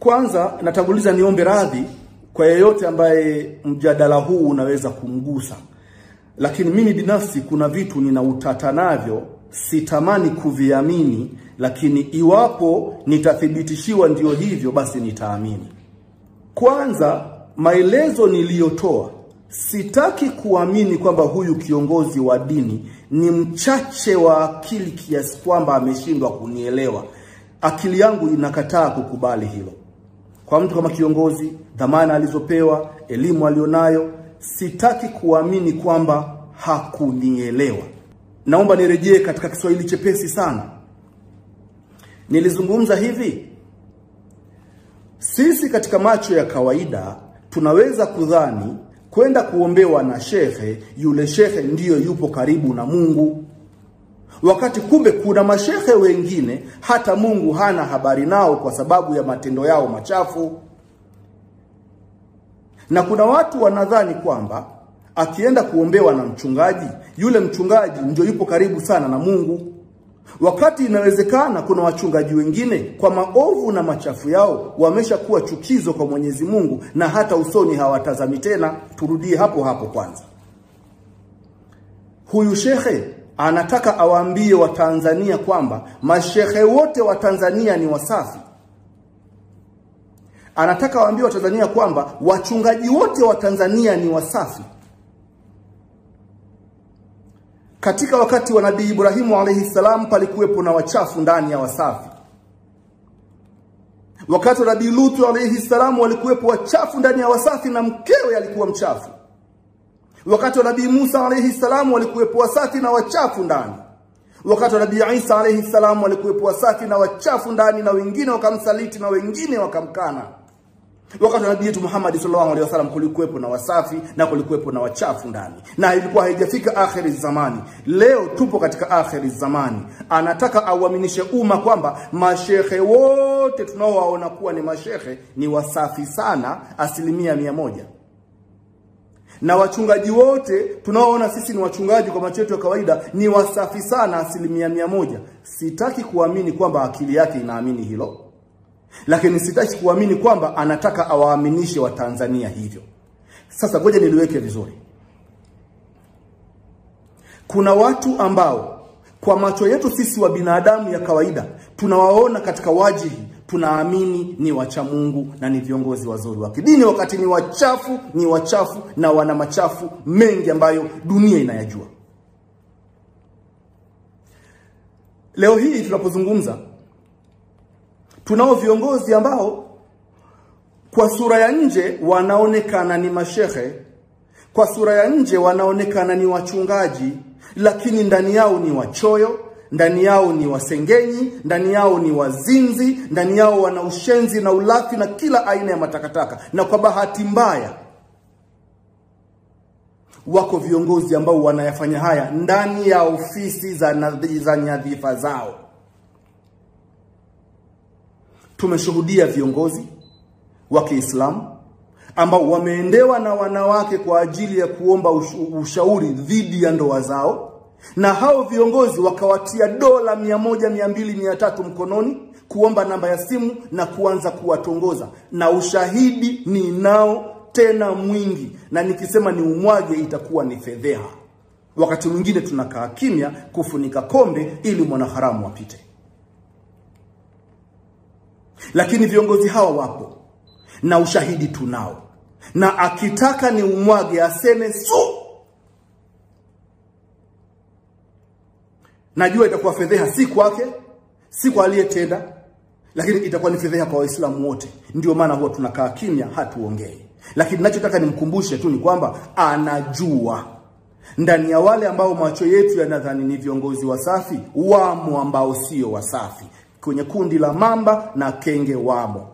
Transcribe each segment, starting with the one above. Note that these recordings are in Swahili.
Kwanza natanguliza niombe radhi kwa yeyote ambaye mjadala huu unaweza kumgusa, lakini mimi binafsi kuna vitu nina utata navyo, sitamani kuviamini, lakini iwapo nitathibitishiwa ndio hivyo, basi nitaamini. Kwanza, maelezo niliyotoa, sitaki kuamini kwamba huyu kiongozi wa dini ni mchache wa akili kiasi kwamba ameshindwa kunielewa. Akili yangu inakataa kukubali hilo. Kwa mtu kama kiongozi, dhamana alizopewa, elimu alionayo, sitaki kuamini kwamba hakunielewa. Naomba nirejee katika Kiswahili chepesi sana. Nilizungumza hivi, sisi katika macho ya kawaida tunaweza kudhani kwenda kuombewa na shehe, yule shehe ndiyo yupo karibu na Mungu, wakati kumbe kuna mashehe wengine hata Mungu hana habari nao kwa sababu ya matendo yao machafu. Na kuna watu wanadhani kwamba akienda kuombewa na mchungaji, yule mchungaji ndio yupo karibu sana na Mungu, wakati inawezekana kuna wachungaji wengine kwa maovu na machafu yao wameshakuwa chukizo kwa Mwenyezi Mungu na hata usoni hawatazami tena. Turudie hapo hapo kwanza, huyu shekhe anataka awaambie Watanzania kwamba mashehe wote wa Tanzania ni wasafi. Anataka awaambie Watanzania kwamba wachungaji wote wa Tanzania ni wasafi. Katika wakati wa Nabii Ibrahimu alayhi salam palikuwepo na wachafu ndani ya wasafi. Wakati wa Nabii Lutu alayhi salam walikuwepo wachafu ndani ya wasafi na mkewe alikuwa mchafu. Wakati wa Nabii Musa alayhi salam walikuwepo wasafi na wachafu ndani. Wakati wa Nabii Isa alayhi salam walikuwepo wasafi na wachafu ndani, na wengine wakamsaliti na wengine wakamkana. Wakati wa Nabii yetu Muhammad sallallahu alaihi wasallam kulikuwepo na wasafi na kulikuwepo na wachafu ndani, na ilikuwa haijafika akhiri zamani. Leo tupo katika akhiri zamani. Anataka auaminishe umma kwamba mashehe wote tunaowaona kuwa ni mashehe ni wasafi sana, asilimia mia moja na wachungaji wote tunaoona sisi ni wachungaji kwa macho yetu ya kawaida ni wasafi sana asilimia mia moja. Sitaki kuamini kwamba akili yake inaamini hilo, lakini sitaki kuamini kwamba anataka awaaminishe Watanzania hivyo. Sasa ngoja niliweke vizuri. Kuna watu ambao kwa macho yetu sisi wa binadamu ya kawaida tunawaona katika wajihi tunaamini ni wacha Mungu na ni viongozi wazuri wa kidini, wakati ni wachafu, ni wachafu na wana machafu mengi ambayo dunia inayajua. Leo hii tunapozungumza, tunao viongozi ambao kwa sura ya nje wanaonekana ni mashehe, kwa sura ya nje wanaonekana ni wachungaji, lakini ndani yao ni wachoyo ndani yao ni wasengenyi, ndani yao ni wazinzi, ndani yao wana ushenzi na ulafi na kila aina ya matakataka. Na kwa bahati mbaya, wako viongozi ambao wanayafanya haya ndani ya ofisi za, za nyadhifa zao. Tumeshuhudia viongozi wa Kiislamu ambao wameendewa na wanawake kwa ajili ya kuomba ushauri dhidi ya ndoa zao na hao viongozi wakawatia dola mia moja mia mbili mia tatu mkononi kuomba namba ya simu na kuanza kuwatongoza, na ushahidi ni nao tena mwingi, na nikisema ni umwage itakuwa ni fedheha. Wakati mwingine tunakaa kimya kufunika kombe ili mwanaharamu apite, lakini viongozi hawa wapo na ushahidi tunao, na akitaka ni umwage aseme su Najua itakuwa fedheha si kwake, si kwa aliyetenda, lakini itakuwa ni fedheha kwa Waislamu wote. Ndio maana huwa tunakaa kimya, hatuongei. Lakini ninachotaka nimkumbushe tu ni kwamba anajua ndani ya wale ambao macho yetu yanadhani ni viongozi wasafi, wamo ambao sio wasafi. Kwenye kundi la mamba na kenge wamo.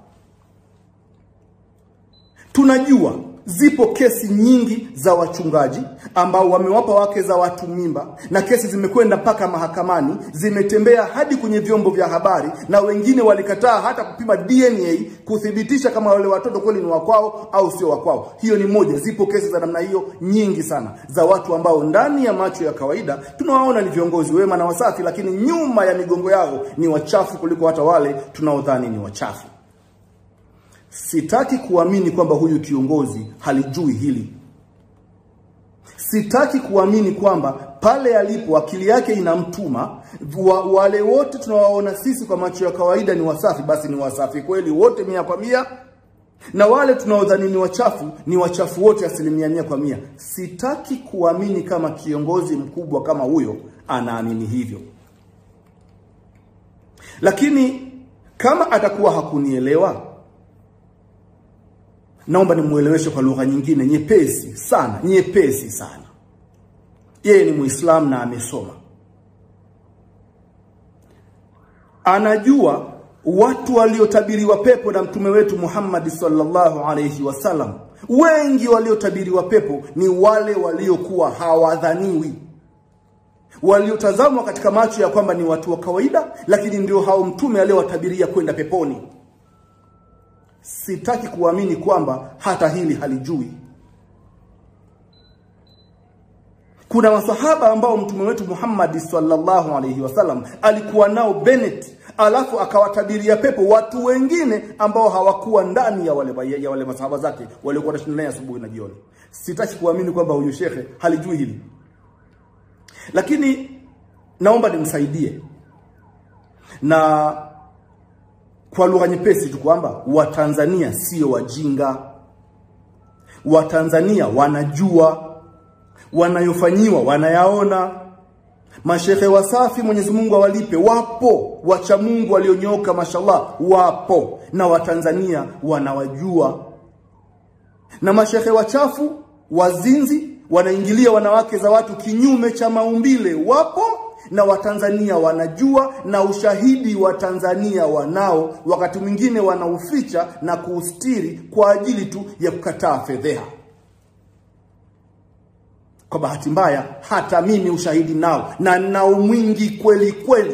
Tunajua zipo kesi nyingi za wachungaji ambao wamewapa wake za watu mimba, na kesi zimekwenda mpaka mahakamani, zimetembea hadi kwenye vyombo vya habari, na wengine walikataa hata kupima DNA kuthibitisha kama wale watoto kweli ni wakwao au sio wakwao. Hiyo ni moja. Zipo kesi za namna hiyo nyingi sana za watu ambao ndani ya macho ya kawaida tunawaona ni viongozi wema na wasafi, lakini nyuma ya migongo yao ni wachafu kuliko hata wale tunaodhani ni wachafu. sitaki kuamini kwamba huyu kiongozi halijui hili. Sitaki kuamini kwamba pale alipo akili yake inamtuma wa, wale wote tunawaona sisi kwa macho ya kawaida ni wasafi, basi ni wasafi kweli wote mia kwa mia, na wale tunaodhani ni wachafu ni wachafu wote asilimia mia kwa mia. Sitaki kuamini kama kiongozi mkubwa kama huyo anaamini hivyo, lakini kama atakuwa hakunielewa naomba nimueleweshe kwa lugha nyingine nyepesi sana, nyepesi sana. Yeye ni Muislamu na amesoma, anajua watu waliotabiriwa pepo na mtume wetu Muhammad sallallahu alayhi wasallam. Wengi waliotabiriwa pepo ni wale waliokuwa hawadhaniwi, waliotazamwa katika macho ya kwamba ni watu wa kawaida, lakini ndio hao mtume aliyowatabiria kwenda peponi. Sitaki kuamini kwamba hata hili halijui. Kuna masahaba ambao mtume wetu Muhammad sallallahu alaihi wasallam alikuwa nao Bennett, alafu akawatabiria pepo watu wengine ambao hawakuwa ndani ya wale, ya wale masahaba zake waliokuwa wanashinda naye asubuhi na jioni. Sitaki kuamini kwamba huyu shekhe halijui hili, lakini naomba nimsaidie na kwa lugha nyepesi tu kwamba Watanzania sio wajinga. Watanzania wanajua wanayofanyiwa, wanayaona. Mashehe wasafi, Mwenyezi Mungu awalipe, wapo. Wacha Mungu walionyooka, mashallah, wapo, na Watanzania wanawajua. Na mashehe wachafu, wazinzi, wanaingilia wanawake za watu kinyume cha maumbile, wapo na Watanzania wanajua, na ushahidi wa Tanzania wanao, wakati mwingine wanauficha na kuustiri kwa ajili tu ya kukataa fedheha. Kwa bahati mbaya, hata mimi ushahidi nao na nao mwingi kweli kweli.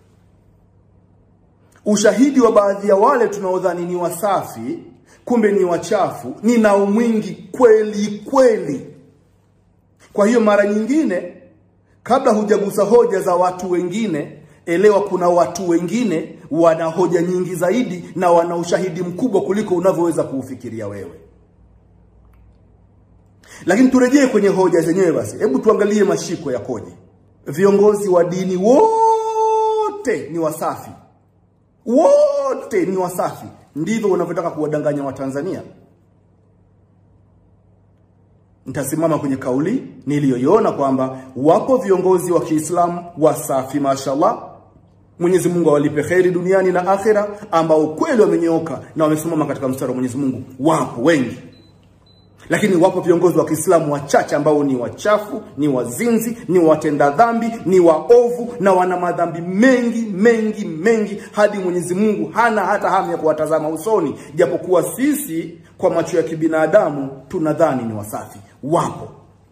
Ushahidi wa baadhi ya wale tunaodhani ni wasafi, kumbe ni wachafu, ninao mwingi kweli kweli. Kwa hiyo mara nyingine kabla hujagusa hoja za watu wengine, elewa kuna watu wengine wana hoja nyingi zaidi na wana ushahidi mkubwa kuliko unavyoweza kuufikiria wewe. Lakini turejee kwenye hoja zenyewe basi. Hebu tuangalie mashiko yakoje. Viongozi wa dini wote ni wasafi, wote ni wasafi. Ndivyo unavyotaka kuwadanganya Watanzania? Nitasimama kwenye kauli niliyoiona kwamba wapo viongozi wa Kiislamu wasafi, mashallah. Mwenyezi Mungu awalipe kheri duniani na akhera, ambao kweli wamenyooka na wamesimama katika mstari wa Mwenyezi Mungu. Wapo wengi, lakini wapo viongozi wa Kiislamu wachache ambao ni wachafu, ni wazinzi, ni watenda dhambi, ni waovu na wana madhambi mengi mengi mengi, hadi Mwenyezi Mungu hana hata hamu ya kuwatazama usoni, japokuwa sisi kwa macho ya kibinadamu tunadhani ni wasafi. Wapo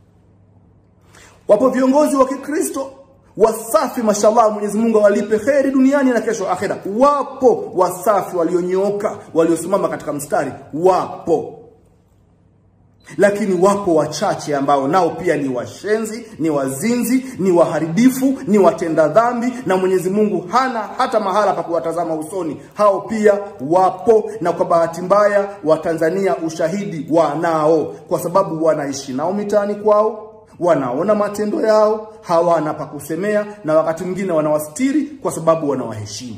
wapo viongozi wa Kikristo wasafi, mashallah, Mwenyezi Mungu awalipe kheri duniani na kesho akhera. Wapo wasafi walionyooka, waliosimama katika mstari, wapo lakini wapo wachache ambao nao pia ni washenzi, ni wazinzi, ni waharibifu, ni watenda dhambi, na Mwenyezi Mungu hana hata mahala pa kuwatazama usoni. Hao pia wapo, na kwa bahati mbaya Watanzania ushahidi wanao, kwa sababu wanaishi nao mitaani kwao, wanaona matendo yao, hawana pa kusemea, na wakati mwingine wanawastiri kwa sababu wanawaheshimu.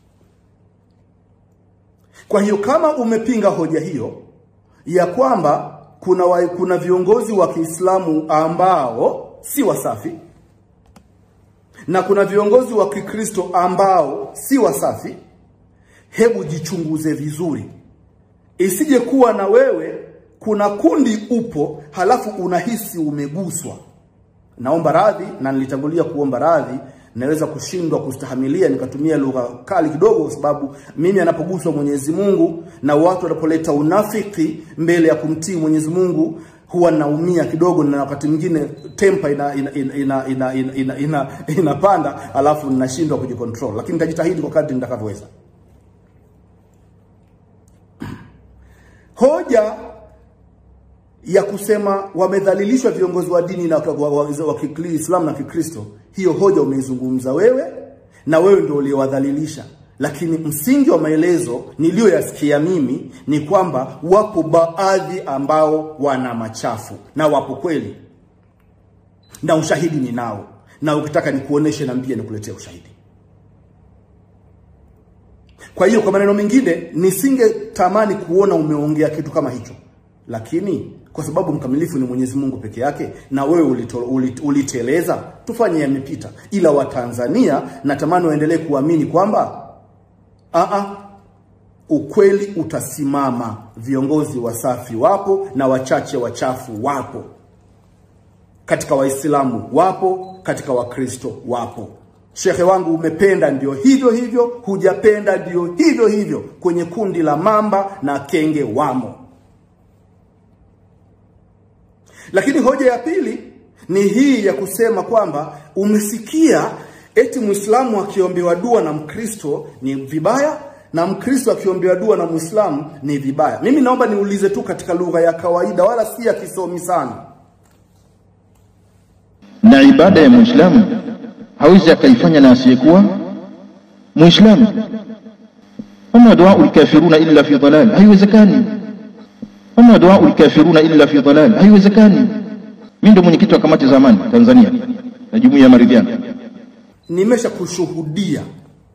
Kwa hiyo kama umepinga hoja hiyo ya kwamba kuna, wa, kuna viongozi wa Kiislamu ambao si wasafi na kuna viongozi wa Kikristo ambao si wasafi, hebu jichunguze vizuri, isije kuwa na wewe kuna kundi upo halafu unahisi umeguswa. Naomba radhi, na nilitangulia kuomba radhi naweza kushindwa kustahamilia nikatumia lugha kali kidogo, kwa sababu mimi anapoguswa Mwenyezi Mungu na watu wanapoleta unafiki mbele ya kumtii Mwenyezi Mungu huwa naumia kidogo, na wakati mwingine tempa ina ina ina ina ina, ina, ina, ina, inapanda, alafu ninashindwa kujicontrol, lakini nitajitahidi kwa kadri nitakavyoweza. Hoja ya kusema wamedhalilishwa viongozi wa dini na wa, wa, wa Kiislamu na Kikristo, hiyo hoja umeizungumza wewe na wewe ndio uliowadhalilisha, lakini msingi wa maelezo niliyoyasikia mimi ni kwamba wapo baadhi ambao wana machafu na wapo kweli, na ushahidi ninao, na ukitaka nikuoneshe, niambie, nikuletea ushahidi. Kwa hiyo kwa maneno mengine, nisingetamani kuona umeongea kitu kama hicho, lakini kwa sababu mkamilifu ni Mwenyezi Mungu peke yake, na wewe ulito, ulit, uliteleza, tufanye yamepita. Ila Watanzania natamani waendelee kuamini kwamba aa, ukweli utasimama. Viongozi wasafi wapo na wachache wachafu wapo, katika Waislamu wapo, katika Wakristo wapo. Shekhe wangu, umependa ndio hivyo hivyo, hujapenda ndio hivyo hivyo. Kwenye kundi la mamba na kenge wamo. Lakini hoja ya pili ni hii ya kusema kwamba umesikia eti Muislamu akiombewa dua na Mkristo ni vibaya na Mkristo akiombewa dua na Muislamu ni vibaya. Mimi naomba niulize tu katika lugha ya kawaida, wala si ya kisomi sana. Na ibada ya Muislamu hawezi akaifanya na asiyekuwa Muislamu. Wama duau lkafiruna illa fi dalal, haiwezekani. Wama duau lkafiruna illa fi dalal, haiwezekani. Mimi ndio mwenyekiti wa kamati za amani Tanzania na jumuiya ya maridhiano. Nimesha kushuhudia,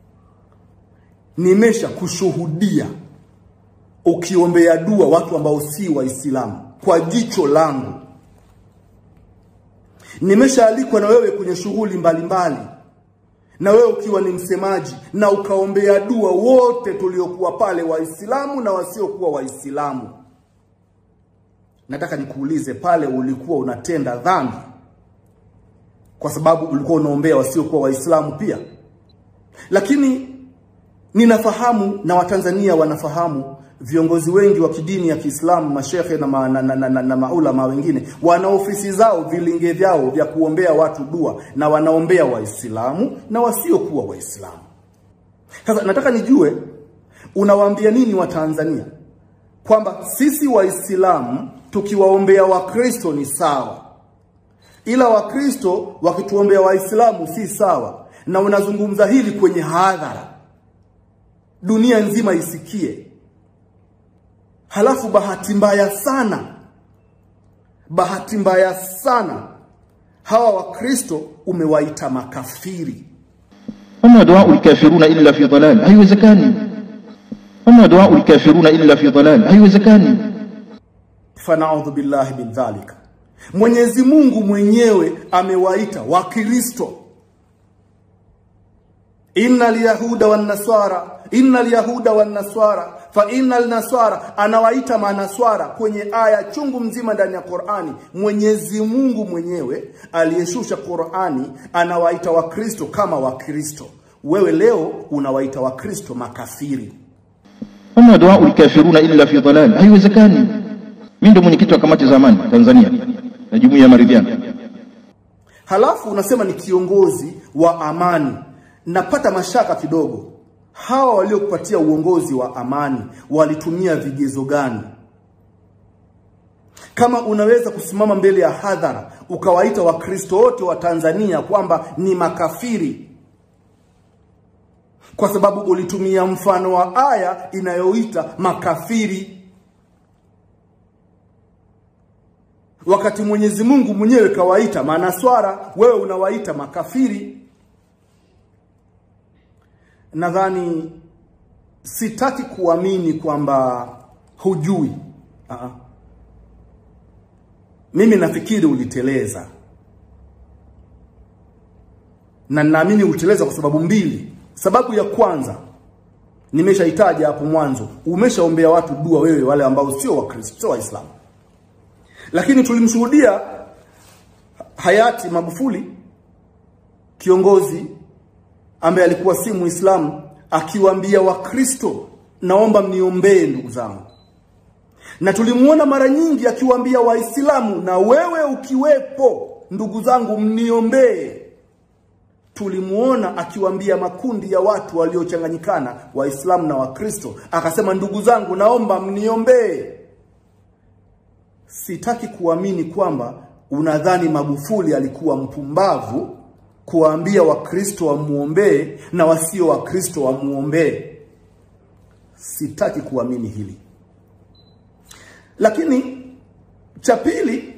nimesha kushuhudia ukiombea dua watu ambao si Waislamu kwa jicho langu. Nimeshaalikwa na wewe kwenye shughuli mbalimbali, na wewe ukiwa ni msemaji, na ukaombea dua wote tuliokuwa pale, Waislamu na wasiokuwa Waislamu. Nataka nikuulize, pale ulikuwa unatenda dhambi kwa sababu ulikuwa unaombea wasiokuwa Waislamu pia? Lakini ninafahamu na Watanzania wanafahamu viongozi wengi wa kidini ya Kiislamu, mashehe na, ma, na, na, na, na, na maulama wengine wana ofisi zao, vilinge vyao vya kuombea watu dua, na wanaombea Waislamu na wasiokuwa Waislamu. Sasa nataka nijue unawaambia nini Watanzania kwamba sisi Waislamu tukiwaombea Wakristo ni sawa, ila Wakristo wakituombea Waislamu si sawa, na unazungumza hili kwenye hadhara, dunia nzima isikie. Halafu bahati mbaya sana, bahati mbaya sana, hawa Wakristo umewaita makafiri. Wama duau lkafiruna illa fi dalal, haiwezekani. Wama duau lkafiruna illa fi dalal, haiwezekani. Fanaudhu billahi min dhalika. Mwenyezi Mungu mwenyewe amewaita Wakristo, innal yahuda wan nasara, innal yahuda wan nasara fa innal nasara, anawaita manaswara kwenye aya chungu mzima ndani ya Qur'ani. Mwenyezi Mungu mwenyewe aliyeshusha Qur'ani anawaita Wakristo kama Wakristo. Wewe leo unawaita Wakristo makafiri. Wama duau lkafiruna illa fi dalal, haiwezekani. Mimi ndio mwenyekiti wa kamati za amani Tanzania na jumuiya ya maridhiano. Halafu unasema ni kiongozi wa amani. Napata mashaka kidogo, hawa waliokupatia uongozi wa amani walitumia vigezo gani? Kama unaweza kusimama mbele ya hadhara ukawaita Wakristo wote wa Tanzania kwamba ni makafiri kwa sababu ulitumia mfano wa aya inayoita makafiri wakati Mwenyezi Mungu mwenyewe kawaita manaswara, wewe unawaita makafiri. Nadhani sitaki kuamini kwamba hujui. Aa. Mimi nafikiri uliteleza, na naamini uliteleza kwa sababu mbili. Sababu ya kwanza nimeshaitaja hapo mwanzo, umeshaombea watu dua wewe, wale ambao sio Wakristo, sio Waislamu lakini tulimshuhudia hayati Magufuli kiongozi ambaye alikuwa si Muislamu akiwaambia Wakristo, naomba mniombee ndugu zangu, na tulimuona mara nyingi akiwaambia Waislamu, na wewe ukiwepo, ndugu zangu, mniombee. Tulimuona akiwaambia makundi ya watu waliochanganyikana, Waislamu na Wakristo, akasema, ndugu zangu, naomba mniombee. Sitaki kuamini kwamba unadhani Magufuli alikuwa mpumbavu kuwaambia Wakristo wamuombee na wasio Wakristo wamuombee. Sitaki kuamini hili. Lakini cha pili,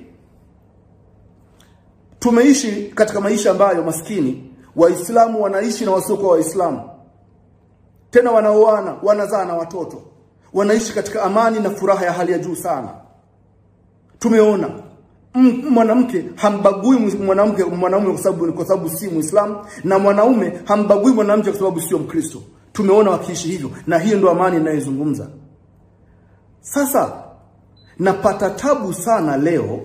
tumeishi katika maisha ambayo maskini Waislamu wanaishi na wasiokuwa Waislamu, tena wanaoana, wanazaa na watoto, wanaishi katika amani na furaha ya hali ya juu sana. Tumeona mwanamke hambagui mwanamke mwanaume kwa sababu kwa sababu si Muislamu, na mwanaume hambagui mwanamke kwa sababu sio Mkristo. Tumeona wakiishi hivyo, na hiyo ndio amani inayozungumza. Sasa napata tabu sana leo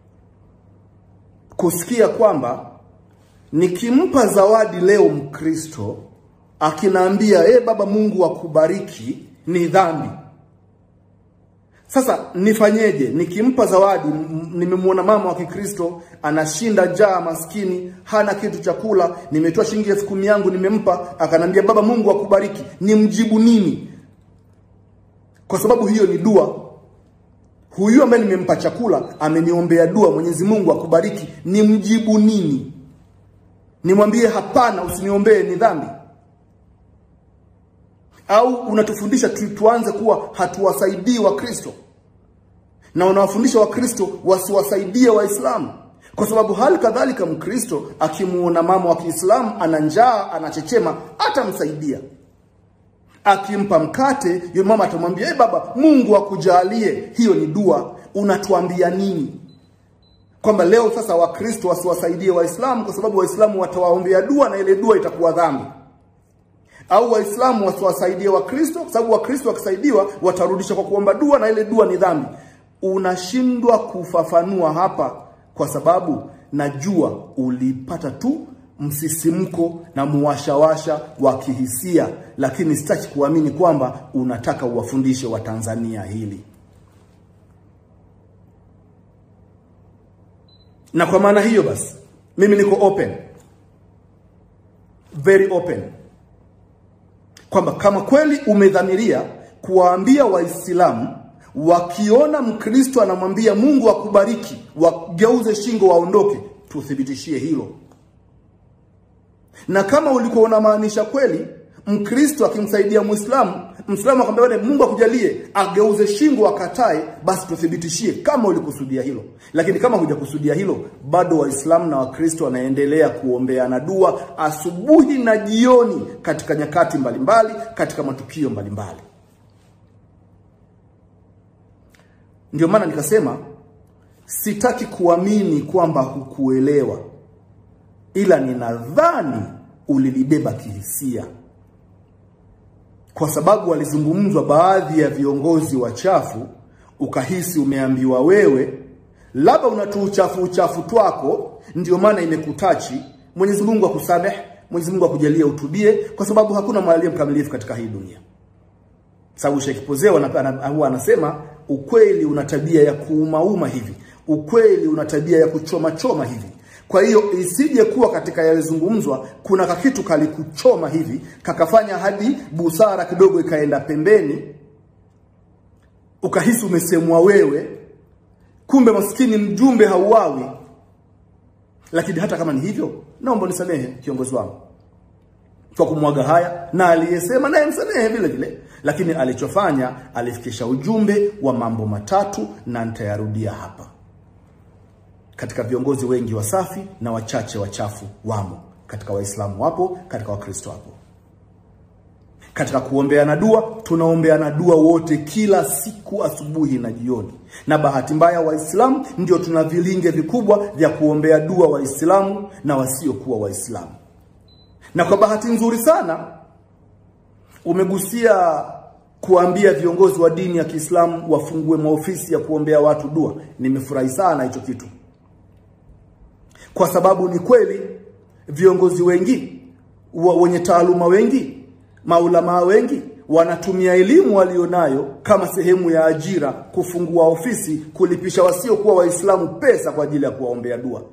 kusikia kwamba nikimpa zawadi leo Mkristo akinaambia e, baba Mungu akubariki, ni dhambi. Sasa nifanyeje? Nikimpa zawadi, nimemwona mama wa Kikristo anashinda njaa, maskini, hana kitu cha kula, nimetoa shilingi elfu kumi yangu nimempa, akanambia baba Mungu akubariki, nimjibu nini? Kwa sababu hiyo ni dua. Huyu ambaye nimempa chakula ameniombea dua, Mwenyezi Mungu akubariki, nimjibu nini? Nimwambie hapana, usiniombee, ni dhambi? Au unatufundisha tu, tuanze kuwa hatuwasaidii Wakristo na unawafundisha Wakristo wasiwasaidie Waislamu, kwa sababu hali kadhalika Mkristo akimuona mama wa Kiislamu ana njaa, anachechema, atamsaidia. Akimpa mkate, yule mama atamwambia hey, baba Mungu akujalie. Hiyo ni dua. Unatuambia nini? Kwamba leo sasa Wakristo wasiwasaidie Waislamu kwa sababu Waislamu watawaombea dua na ile dua itakuwa dhambi au Waislamu wasiwasaidie Wakristo kwa sababu Wakristo wakisaidiwa watarudisha kwa kuomba dua na ile dua ni dhambi. Unashindwa kufafanua hapa, kwa sababu najua ulipata tu msisimko na muwashawasha wa kihisia, lakini sitaki kuamini kwamba unataka uwafundishe Watanzania hili. Na kwa maana hiyo basi, mimi niko open, very open kwamba kama kweli umedhamiria kuwaambia Waislamu wakiona Mkristo anamwambia Mungu akubariki, wageuze shingo waondoke, tuthibitishie hilo. Na kama ulikuwa unamaanisha kweli Mkristo akimsaidia Muislamu, Muislamu akamwambia Mungu akujalie, ageuze shingo akatae, basi tuthibitishie kama ulikusudia hilo. Lakini kama hujakusudia hilo, bado Waislamu na Wakristo wanaendelea kuombeana dua asubuhi na jioni katika nyakati mbalimbali mbali, katika matukio mbalimbali mbali. Ndio maana nikasema sitaki kuamini kwamba hukuelewa, ila ninadhani ulilibeba kihisia kwa sababu walizungumzwa baadhi ya viongozi wachafu, ukahisi umeambiwa wewe labda unatu uchafu uchafu twako, ndio maana imekutachi. Mwenyezi Mungu akusamehe, Mwenyezi Mungu akujalie utubie, kwa sababu hakuna mwaliye mkamilifu katika hii dunia. Sababu Sheikh Pozeo huwa anasema ukweli una tabia ya kuumauma hivi, ukweli una tabia ya kuchoma choma hivi. Kwa hiyo isije kuwa katika yalizungumzwa kuna kakitu kalikuchoma hivi kakafanya hadi busara kidogo ikaenda pembeni, ukahisi umesemwa wewe, kumbe maskini mjumbe hauawi. Lakini hata kama ni hivyo, naomba nisamehe kiongozi wangu kwa kumwaga haya, na aliyesema naye msamehe vile vile, lakini alichofanya alifikisha ujumbe wa mambo matatu, na nitayarudia hapa katika viongozi wengi wasafi na wachache wachafu wamo, katika Waislamu wapo, katika Wakristo wapo. Katika kuombeana dua, tunaombeana dua wote kila siku asubuhi na jioni, na bahati mbaya Waislamu ndio tuna vilinge vikubwa vya kuombea dua Waislamu na wasiokuwa Waislamu. Na kwa bahati nzuri sana umegusia kuambia viongozi wa dini ya Kiislamu wafungue maofisi ya kuombea watu dua. Nimefurahi sana hicho kitu kwa sababu ni kweli viongozi wengi wenye taaluma wengi maulamaa wengi wanatumia elimu walionayo kama sehemu ya ajira kufungua ofisi kulipisha wasiokuwa Waislamu pesa kwa ajili ya kuwaombea dua,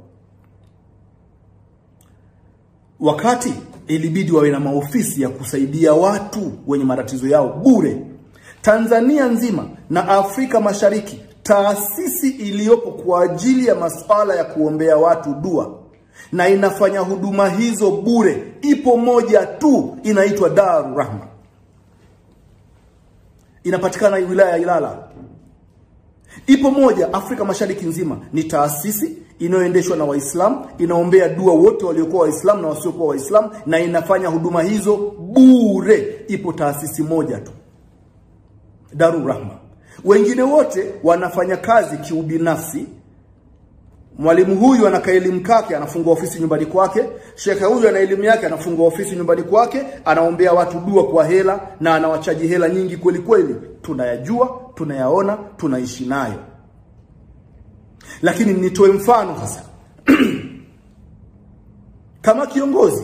wakati ilibidi wawe na maofisi ya kusaidia watu wenye matatizo yao bure. Tanzania nzima na Afrika Mashariki taasisi iliyopo kwa ajili ya masuala ya kuombea watu dua na inafanya huduma hizo bure. Ipo moja tu inaitwa Daru Rahma, inapatikana wilaya ya Ilala. Ipo moja Afrika Mashariki nzima, ni taasisi inayoendeshwa na Waislamu, inaombea dua wote waliokuwa Waislamu na wasiokuwa Waislamu, na inafanya huduma hizo bure. Ipo taasisi moja tu, Daru Rahma. Wengine wote wanafanya kazi kiubinafsi. Mwalimu huyu ana kaelimu kake, anafungua ofisi nyumbani kwake. Shekhe huyu ana elimu yake, anafungua ofisi nyumbani kwake, anaombea watu dua kwa hela na anawachaji hela nyingi kweli kweli. Tunayajua, tunayaona, tunaishi nayo. Lakini nitoe mfano sasa kama kiongozi,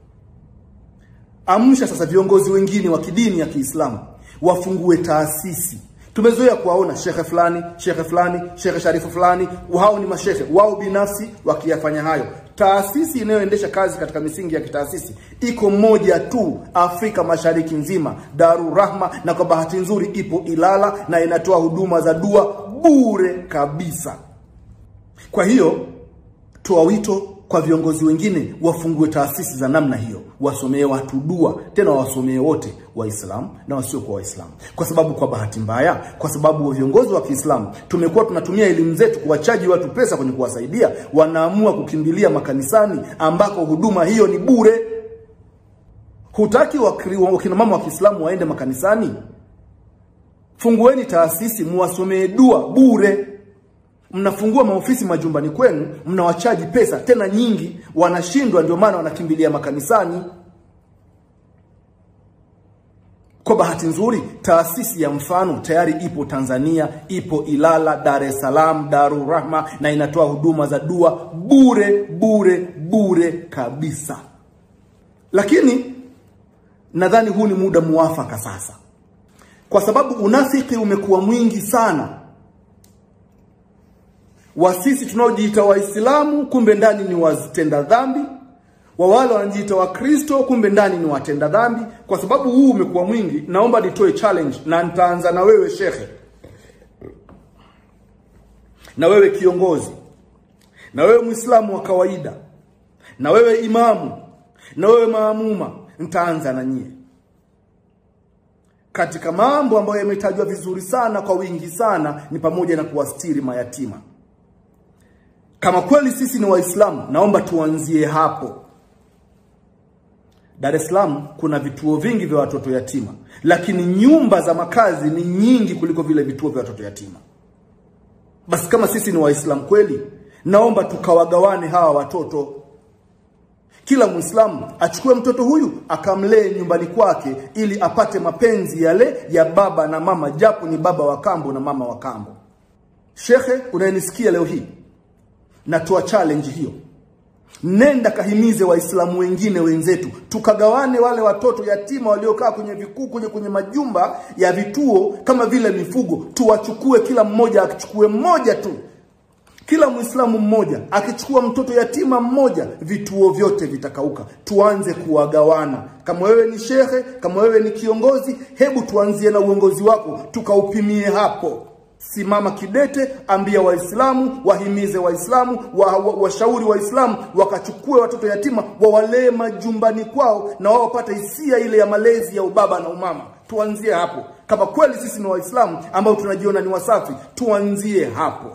amsha sasa viongozi wengine wa kidini ya Kiislamu wafungue taasisi Tumezoea kuwaona shekhe fulani, shekhe fulani, shekhe sharifu fulani, hao ni mashekhe wao binafsi wakiyafanya hayo. Taasisi inayoendesha kazi katika misingi ya kitaasisi iko moja tu Afrika Mashariki nzima, Daru Rahma, na kwa bahati nzuri ipo Ilala na inatoa huduma za dua bure kabisa. Kwa hiyo toa wito kwa viongozi wengine wafungue taasisi za namna hiyo, wasomee watu dua, tena wasomee wote, Waislamu na wasiokuwa Waislamu, kwa sababu kwa bahati mbaya, kwa sababu viongozi wa Kiislamu tumekuwa tunatumia elimu zetu kuwachaji watu pesa kwenye kuwasaidia, wanaamua kukimbilia makanisani ambako huduma hiyo ni bure. Hutaki wakina mama wa Kiislamu waende makanisani? Fungueni taasisi, muwasomee dua bure mnafungua maofisi majumbani kwenu, mnawachaji pesa tena nyingi, wanashindwa, ndio maana wanakimbilia makanisani. Kwa bahati nzuri, taasisi ya mfano tayari ipo Tanzania, ipo Ilala, Dar es Salaam, Darur Rahma, na inatoa huduma za dua bure bure bure kabisa. Lakini nadhani huu ni muda muafaka sasa, kwa sababu unafiki umekuwa mwingi sana wa sisi tunaojiita Waislamu kumbe ndani ni watenda dhambi, wa wale wanajiita Wakristo kumbe ndani ni watenda dhambi. Kwa sababu huu umekuwa mwingi, naomba nitoe challenge, na nitaanza na wewe shekhe, na wewe kiongozi, na wewe Muislamu wa kawaida, na wewe imamu, na wewe maamuma. Nitaanza na nyie katika mambo ambayo yametajwa vizuri sana kwa wingi sana, ni pamoja na kuwastiri mayatima. Kama kweli sisi ni Waislamu, naomba tuanzie hapo. Dar es Salaam kuna vituo vingi vya watoto yatima, lakini nyumba za makazi ni nyingi kuliko vile vituo vya watoto yatima. Basi kama sisi ni Waislamu kweli, naomba tukawagawane hawa watoto. Kila Muislamu achukue mtoto huyu akamlee nyumbani kwake, ili apate mapenzi yale ya baba na mama, japo ni baba wa kambo na mama wa kambo. Shekhe unayenisikia leo hii natoa challenge hiyo, nenda kahimize Waislamu wengine wenzetu, tukagawane wale watoto yatima waliokaa kwenye vikuu kwenye kwenye majumba ya vituo kama vile mifugo, tuwachukue, kila mmoja akichukue mmoja tu, kila Muislamu mmoja akichukua mtoto yatima mmoja, vituo vyote vitakauka. Tuanze kuwagawana. Kama wewe ni shekhe, kama wewe ni kiongozi, hebu tuanzie na uongozi wako, tukaupimie hapo. Simama kidete, ambia Waislamu, wahimize Waislamu, washauri wa, wa Waislamu wakachukue watoto yatima wawalee majumbani kwao, na wao wapate hisia ile ya malezi ya ubaba na umama. Tuanzie hapo. Kama kweli sisi ni Waislamu ambao tunajiona ni wasafi, tuanzie hapo,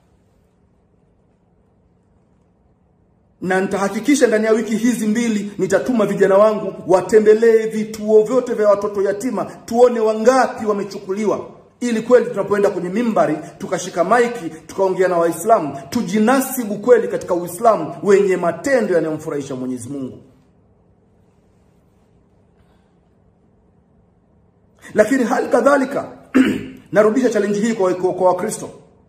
na nitahakikisha ndani ya wiki hizi mbili nitatuma vijana wangu watembelee vituo vyote vya watoto yatima, tuone wangapi wamechukuliwa ili kweli tunapoenda kwenye mimbari tukashika maiki tukaongea na Waislamu tujinasibu kweli katika Uislamu wenye matendo yanayomfurahisha Mwenyezi Mungu. Lakini hali kadhalika narudisha challenge hii kwa kwa Wakristo.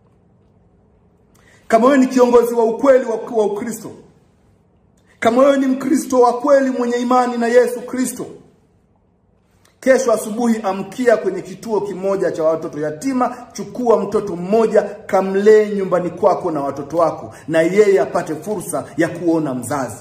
Kama wewe ni kiongozi wa ukweli wa, wa Ukristo, kama wewe ni Mkristo wa kweli mwenye imani na Yesu Kristo, Kesho asubuhi amkia kwenye kituo kimoja cha watoto yatima, chukua mtoto mmoja, kamlee nyumbani kwako na watoto wako, na yeye apate fursa ya kuona mzazi,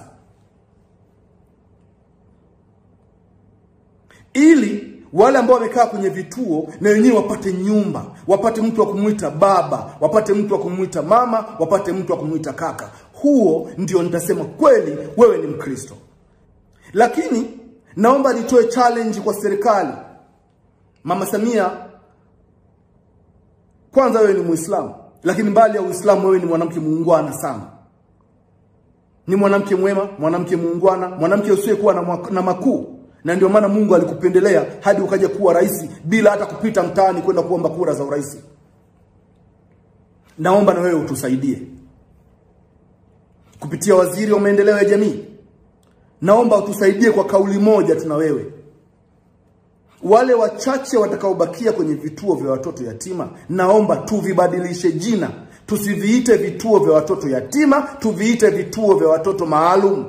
ili wale ambao wamekaa kwenye vituo na wenyewe wapate nyumba, wapate mtu wa kumwita baba, wapate mtu wa kumwita mama, wapate mtu wa kumwita kaka. huo ndio nitasema kweli wewe ni Mkristo. Lakini naomba nitoe challenge kwa serikali. Mama Samia, kwanza wewe ni Muislamu, lakini mbali ya Uislamu wewe ni mwanamke muungwana sana. Ni mwanamke mwema, mwanamke muungwana, mwanamke usiyekuwa na, na makuu, na ndio maana Mungu alikupendelea hadi ukaja kuwa rais bila hata kupita mtaani kwenda kuomba kura za urais. Naomba na wewe utusaidie kupitia waziri wa maendeleo ya jamii. Naomba utusaidie kwa kauli moja, tuna wewe wale wachache watakaobakia kwenye vituo vya watoto yatima, naomba tuvibadilishe jina, tusiviite vituo vya watoto yatima, tuviite vituo vya watoto maalum.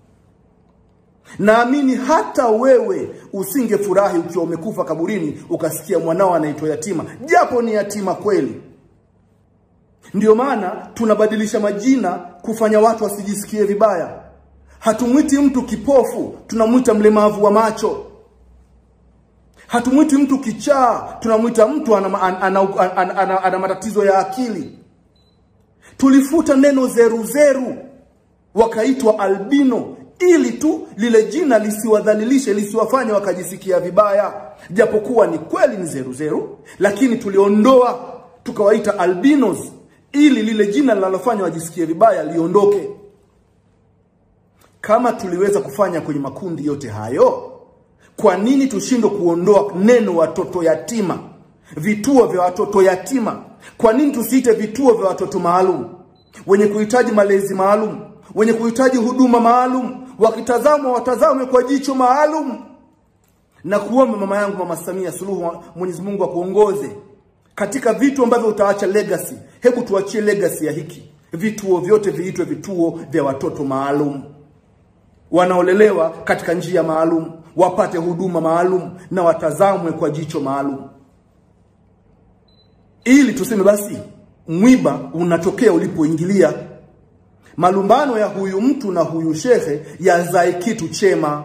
Naamini hata wewe usingefurahi ukiwa umekufa kaburini ukasikia mwanao anaitwa yatima, japo ni yatima kweli. Ndiyo maana tunabadilisha majina kufanya watu wasijisikie vibaya. Hatumwiti mtu kipofu, tunamwita mlemavu wa macho. Hatumwiti mtu kichaa, tunamwita mtu ana, ana, ana, ana, ana, ana matatizo ya akili. Tulifuta neno zeruzeru wakaitwa albino ili tu lile jina lisiwadhalilishe, lisiwafanye wakajisikia vibaya, japokuwa ni kweli ni zeruzeru, lakini tuliondoa tukawaita albinos ili lile jina linalofanya wajisikie vibaya liondoke. Kama tuliweza kufanya kwenye makundi yote hayo, kwa nini tushindwe kuondoa neno watoto yatima, vituo vya watoto yatima? Kwa nini tusiite vituo vya watoto maalum, wenye kuhitaji malezi maalum, wenye kuhitaji huduma maalum, wakitazamwa watazamwe kwa jicho maalum? Na kuomba mama yangu, Mama Samia Suluhu, Mwenyezi Mungu akuongoze katika vitu ambavyo utaacha legacy. Hebu tuachie legacy ya hiki, vituo vyote viitwe vituo vya watoto maalum, wanaolelewa katika njia maalum, wapate huduma maalum na watazamwe kwa jicho maalum, ili tuseme basi mwiba unatokea ulipoingilia. Malumbano ya huyu mtu na huyu shehe yazae kitu chema.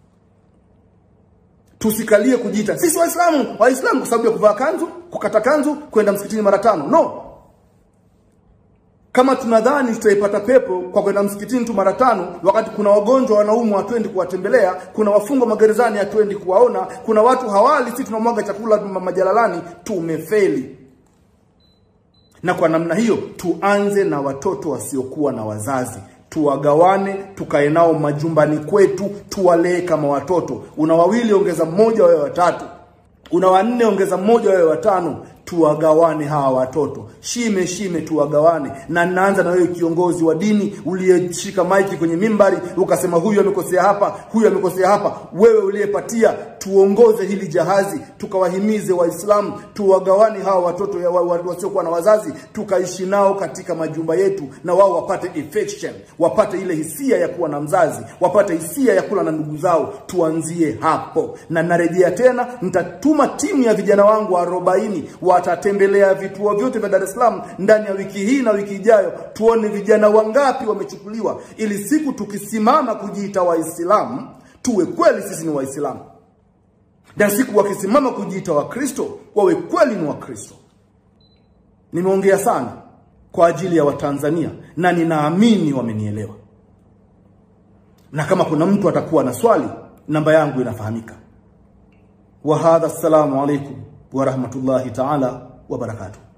Tusikalie kujiita sisi Waislamu, Waislamu kwa sababu ya kuvaa kanzu, kukata kanzu, kwenda msikitini mara tano. No, kama tunadhani tutaipata pepo kwa kwenda msikitini tu mara tano, wakati kuna wagonjwa wanaumwa hatuendi kuwatembelea, kuna wafungwa magerezani hatuendi kuwaona, kuna watu hawali, sisi tunamwaga chakula majalalani, tumefeli. Na kwa namna hiyo tuanze na watoto wasiokuwa na wazazi, tuwagawane, tukae nao majumbani kwetu, tuwalee kama watoto. Una wawili ongeza mmoja, wawe watatu. Una wanne ongeza mmoja, wawe watano. Tuwagawane hawa watoto, shime shime, tuwagawane. Na ninaanza na wewe kiongozi wa dini uliyeshika maiki kwenye mimbari ukasema huyu amekosea hapa, huyu amekosea hapa. Wewe uliyepatia, tuongoze hili jahazi, tukawahimize Waislamu, tuwagawane hawa watoto wasiokuwa na wazazi, tukaishi nao katika majumba yetu, na wao wapate affection, wapate ile hisia ya kuwa na mzazi, wapate hisia ya kula na ndugu zao. Tuanzie hapo, na narejea tena, nitatuma timu ya vijana wangu arobaini watatembelea vituo vyote vya Dar es Salaam ndani ya wiki hii na wiki ijayo, tuone vijana wangapi wamechukuliwa, ili siku tukisimama kujiita Waislamu tuwe kweli sisi ni Waislamu, na siku wakisimama kujiita Wakristo wawe kweli ni Wakristo. Nimeongea sana kwa ajili ya Watanzania na ninaamini wamenielewa, na kama kuna mtu atakuwa na swali, namba yangu inafahamika. Wa hadha, assalamu alaikum wa rahmatullahi taala wa barakatuh.